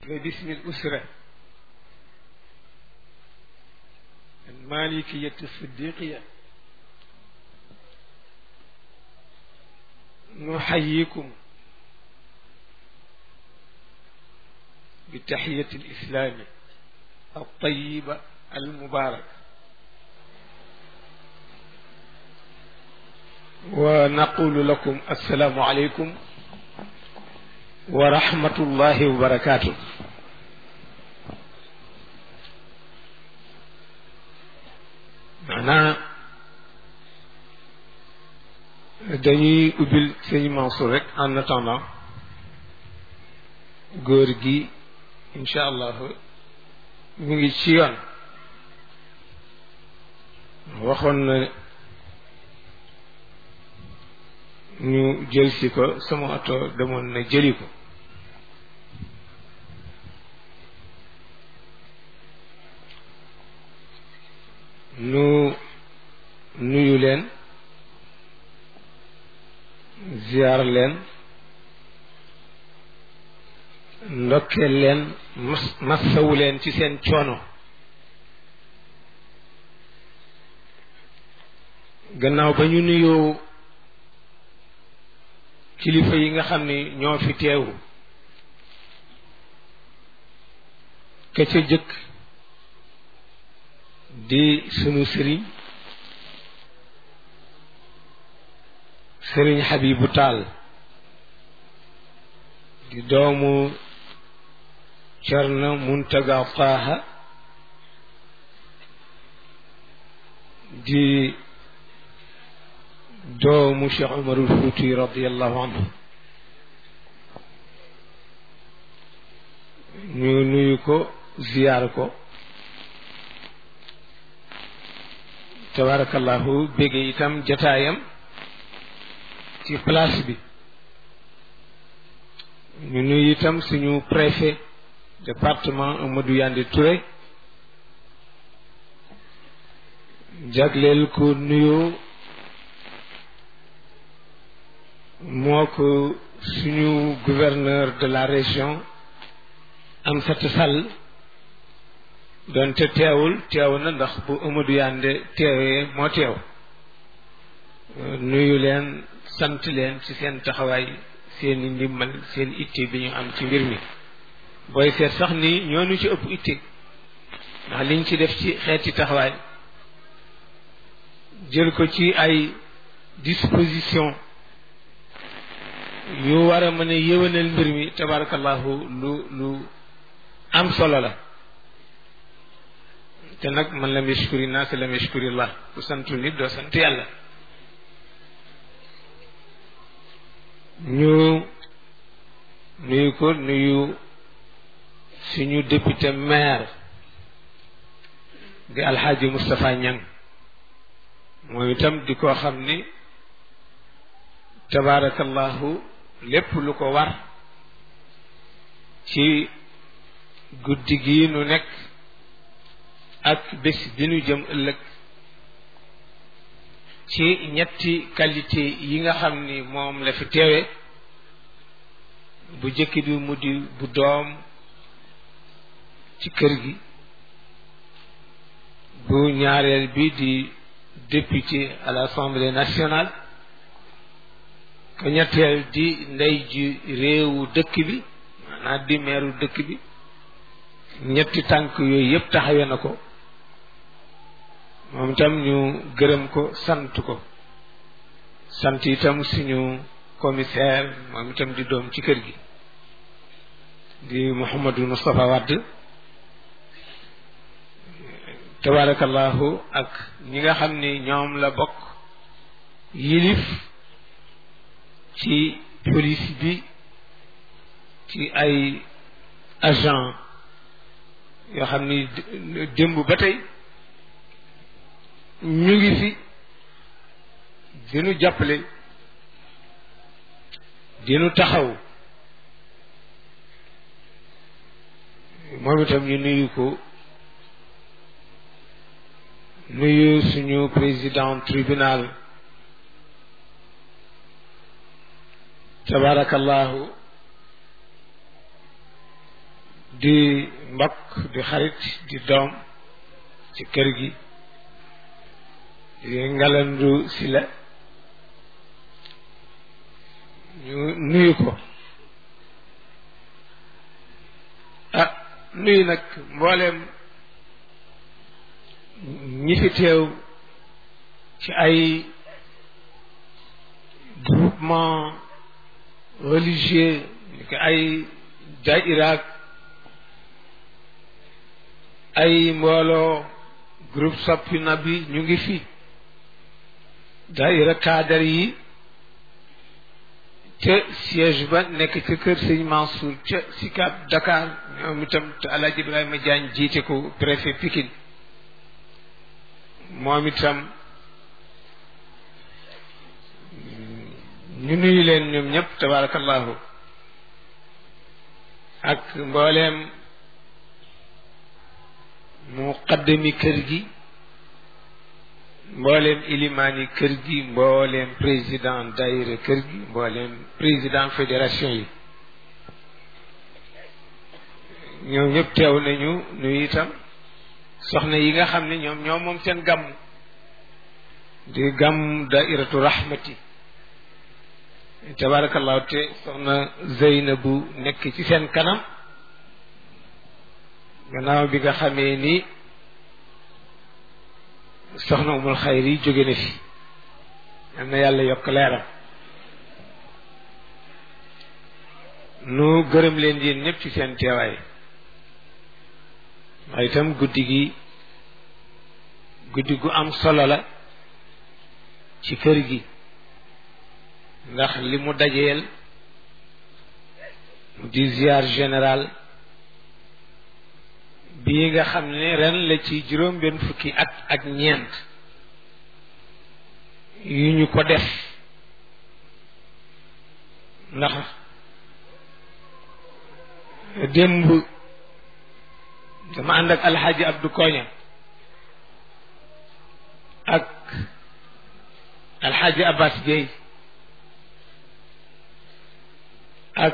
باسم الأسرة المالكية الصديقية نحييكم بتحية الإسلام الطيبة المباركة ونقول لكم السلام عليكم ورحمة الله وبركاته maanaa dañuy ubbil sëñ Mansour rek en attendant góor gi incha allah mu ngi ci yoon waxoon na ñu jël si ko sama oto demoon na jëli ko nu nuyu leen ziar leen ndokkeel leen mas massawu leen ci seen coono gannaaw ba ñu nuyoo kilifa yi nga xam ni ñoo fi teewu ka ca jëkk di sunu sëriñ sëriñ Habibu Taal di doomu Cerno Muntaga Taaha di doomu Cheikh Umarul Fuuti radiallahu anhu ñu nuyu ko ziyaar ko tabarakallahu bége itam jataayam ci place bi ñu nuyu itam suñu préfet département Amadou Yandé Touré jagleel ko nuyoo moo ko suñu gouverneur de la région Amsatou Sall doonte teewul teew na ndax bu Amadou Yandé teewee moo teew nuyu leen sant leen ci seen taxawaay seen i ndimbal seen itte bi ñu am ci mbir mi booy seet sax ni ñoonu ci ëpp itte ndax liñ ci def ci xeeti taxawaay jël ko ci ay disposition yu war a mën a yéwénal mbir mi tabarakallahu lu lu am solo la te nag man lam yashkuri naas lam yashkurillah ku santu nit doo sant yàlla ñu nuyu ko nuyu suñu député maire di alxaaji Moustapha Niang mooy itam di koo xam ni tabaarakallahu lépp lu ko war ci guddi gi nu nekk ak bés bi nu jëm ëllëg ci ñetti qualité yi nga xam ni moom la fi teewe bu jëkk bi mu di bu doom ci kër gi bu ñaareel bi di député à l'Assemblée nationale ko ñetteel di ndey ji réewu dëkk bi maanaam di meeru dëkk bi ñetti tànk yooyu yépp taxawe na ko moom itam ñu gërëm ko sant ko sant itam suñu commissaire moom itam di doom ci kër gi di Mouhamadou Moustapha Wade tabarakallahu ak ñi nga xam ni ñoom la bokk yilif ci police bi ci ay agent yoo xam ni démb ba tey ñu ngi fi dinu jàppale dinu taxaw moom itam ñu nuyu ko nuyu suñu président tribunal tabarakallahu di mbokk di xarit di doom ci kër gi di ngalandu si la ñu nuyu ko ah nuyu nag mbooleem ñi fi teew ci ay groupement religieux ni ko ay daïraak ay mbooloo groupe soppi na bi ñu ngi fi daïra cadre yi ca siège ba nekk ca kër sëñ Mansour ca Sicap Dakar ñoom itam te Alaaji Ibrahima Diagne jiite ko préfet Pikine moom itam ñu nuyu leen ñoom ñëpp tabarakallahu ak mbooleem muqaddami kër gi mbooleem ilimaani kër gi mbooleem président daayira kër gi mbooleem président fédération yi ñoom ñëpp teew nañu nuyu itam soxna yi nga xam ne ñoom ñoom moom seen gàmm di gàmm daairatu rahmati tabarakallahu te soxna Zeynabu nekk ci seen kanam gannaaw bi nga xamee ni soxna umul xayri jóge na fi yal na yàlla yokk leeram nu gërëm leen yéen ñëpp ci seen teewaay waaye itam guddi gi guddi gu am solo la ci kër gi ndax li mu dajeel mu di ziar général bii nga xam ne ren la ci juróom benn fukki at ak ñeent yu ñu ko def ndax démb dama ànd ak alxaaji Abdu Koña ak alxaaji Abbas Gueye ak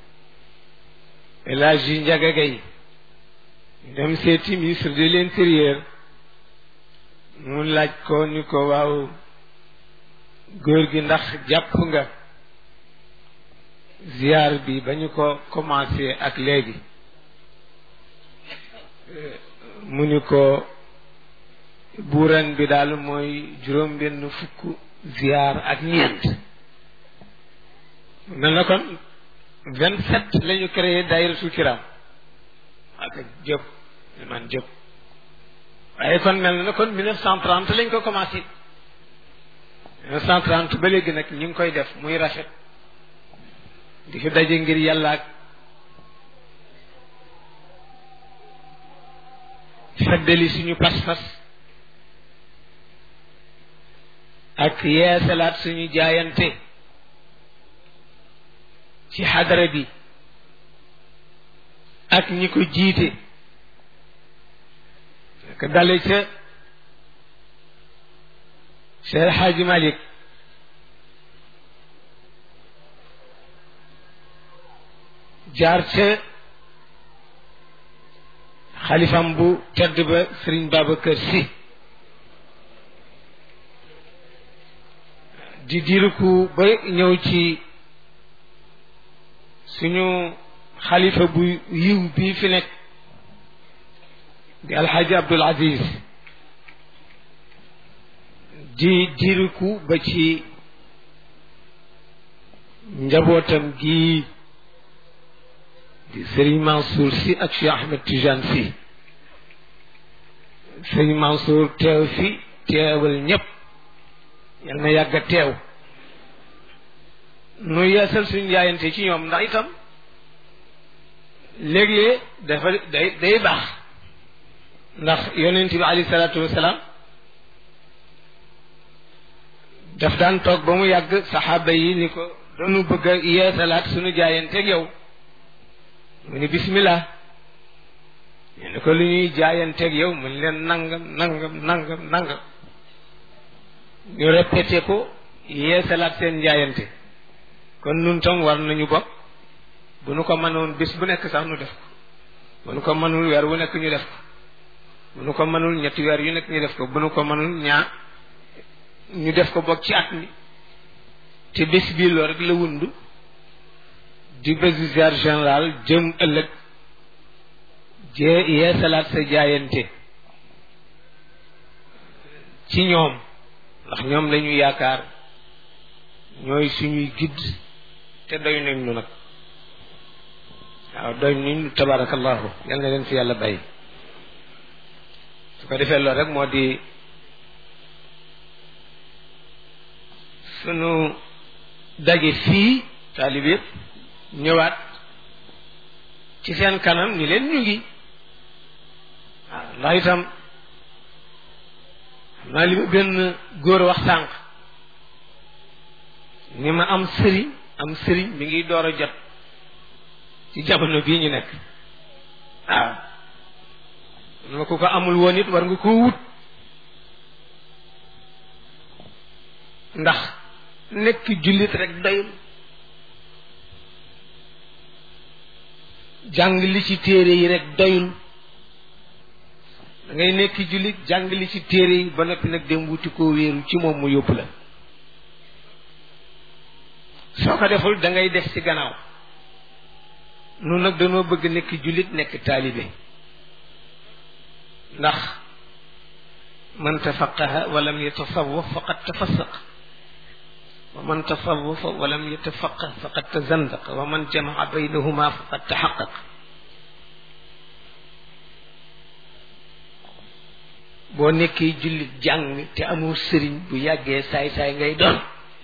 El Hadji Njaga Gay dem seeti ministre de l'intérieur mu laaj ko ni ko waaw góor gi ndax jàpp nga ziar bi ba ñu ko commencé ak léegi mu ni ko buuran bi daal mooy juróom benn fukk ziar ak ñeent na na kon vingt sept la ñu créé daayiratul kiram ak jëp man jëp waaye kon mel na kon mille neuf cent trente lañ ko commencé mille neuf cent trente ba léegi nag ñu ngi koy def muy rafet di fi daje ngir yàlla ak feddali suñu pas-pas ak yeesalaat suñu jaayante ci xadara bi ak ñi ko jiite ka dale ca Cheikh Xaaji Malik jaar ca xalifam bu tedd ba Sëriñ Babacar Si di diruku ba ñëw ci suñu xalifa bu yiw bii fi nekk di alxaaji Abdul Aziz di diruku ba ci njabootam gii di sëriñ Mansour si ak Cheikh Ahmed Tijane si sëriñ Mansour teew fi teewal ñépp yal na yàgg a teew nu yeesal suñu jaayante ci ñoom ndax itam léeg-léeg dafa day day baax ndax yonent bi alayhi salaatu wasalaam daf daan toog ba mu yàgg saxaaba yi ni ko dañu bëgg a yeesalaat suñu jaayanteeg yow mu ni bismillah ñu ne ko lu ñuy jaayanteeg yow mu ni leen nangam nangam nangam nangam ñu répété ko yeesalaat seen jaayante kon nun tam war nañu bokk bu nu ko mënoon bis bu nekk sax nu def ko bu nu ko mënul weer wu nekk ñu def ko bu nu ko mënul ñetti weer yu nekk ñu def ko bu nu ko mënul ñaar ñu def ko bokk ci at mi te bés bii loo rek la wundu di bésu ziar général jëm ëllëg jee yee salaat sa jaayante ci ñoom ndax ñoom lañu yaakaar ñooy suñuy gidd te doy nañ nu nag waaw doy nañ nu tabarakallahu yal na leen fi yàlla bàyyi su ko defee loolu rek moo di sunu daje fii taalib yëpp ñëwaat ci seen kanam ni leen ñu ngi waaw ndax itam xam naa li ma benn góor wax sànq ni ma am sëriñ am sëriñ mi ngi door a jot ci jamono bii ñu nekk waaw ma ku ko amul woon it war nga koo wut ndax nekk jullit rek doyul jàng li ci téere yi rek doyul da ngay nekk jullit jàng li ci téere yi ba noppi nag dem wuti koo wéeru ci moom mu yóbbu la soo ko deful da ngay des ci gannaaw nun nag dañoo bëgg nekk jullit nekk taalibe ndax man tafaqaha walam yatasawwaf faqad tafassaq wa man tasawwafa walam yatafaqah faqad tazandaq wa man jamaa baynahuma faqad taxaqaq boo nekkee jullit jàng te amul sëriñ bu yàggee saay-saay ngay doon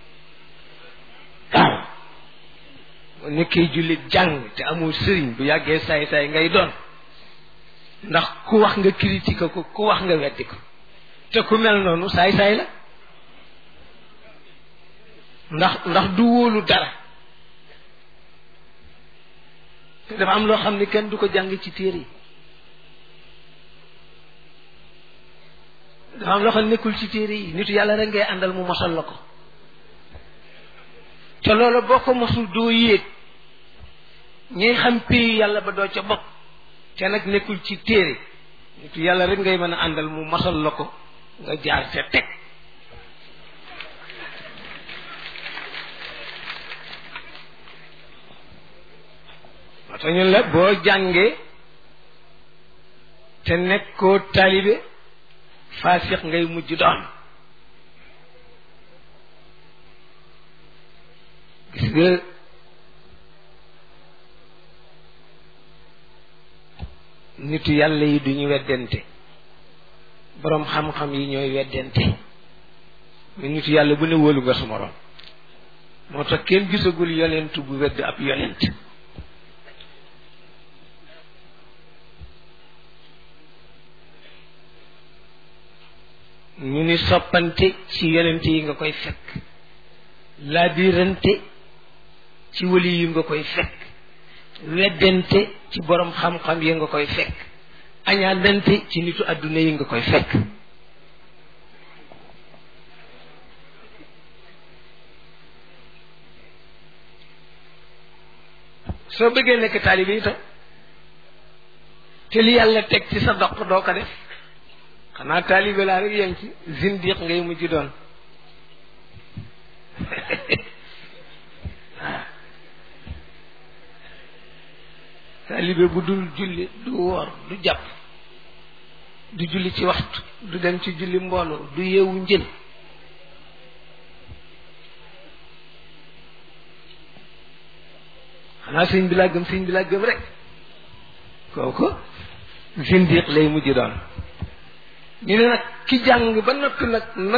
waaw boo nekkee jullit jàng te amul sëriñ bu yàggee saay-saay ngay doon ndax ku wax nga critique ko ku wax nga weddi ko te ku mel noonu saay-saay la ndax ndax du wóolu dara te dafa am loo xam ne kenn du ko jàng ci téere yi dafa am loo xam ne nekkul ci téere yi nitu yàlla rek ngay àndal mu mosal la ko te loolu boo ko mosul doo yéeg ñuy xam pays yàlla ba doo ca bopp te nag nekkul ci téere nitu yàlla rek ngay mën a àndal mu mosal la ko nga jaar ca teg moo tax ñun la boo jàngee te nekkoo taalibe faasiq ngay mujj doon gis nga nitu yàlla yi duñu weddente boroom xam-xam yi ñooy weddente mais nitu yàlla bu ne wóolu nga su moroom moo tax kenn gisagul yonent bu wedd ab yonent ñu ni soppante ci yonent yi nga koy fekk laabirante ci wali yi nga koy fekk weddente ci borom xam-xam yi nga koy fekk añaanante ci nitu àdduna yi nga koy fekk soo bëggee nekk taalibe itam te li yàlla teg ci sa doq doo ko def xanaa taalibe laa rek yem ci zindiq ngay mujj doon taalibe bu dul julli du woor du jàpp du julli ci waxtu du dem ci julli mbooloo du yeewu njël xanaa sëñ bi laa gëm sëñ bi laa gëm rek kooku zindiq lay mujj doon ñu ne nag ki jàng ba noppi nag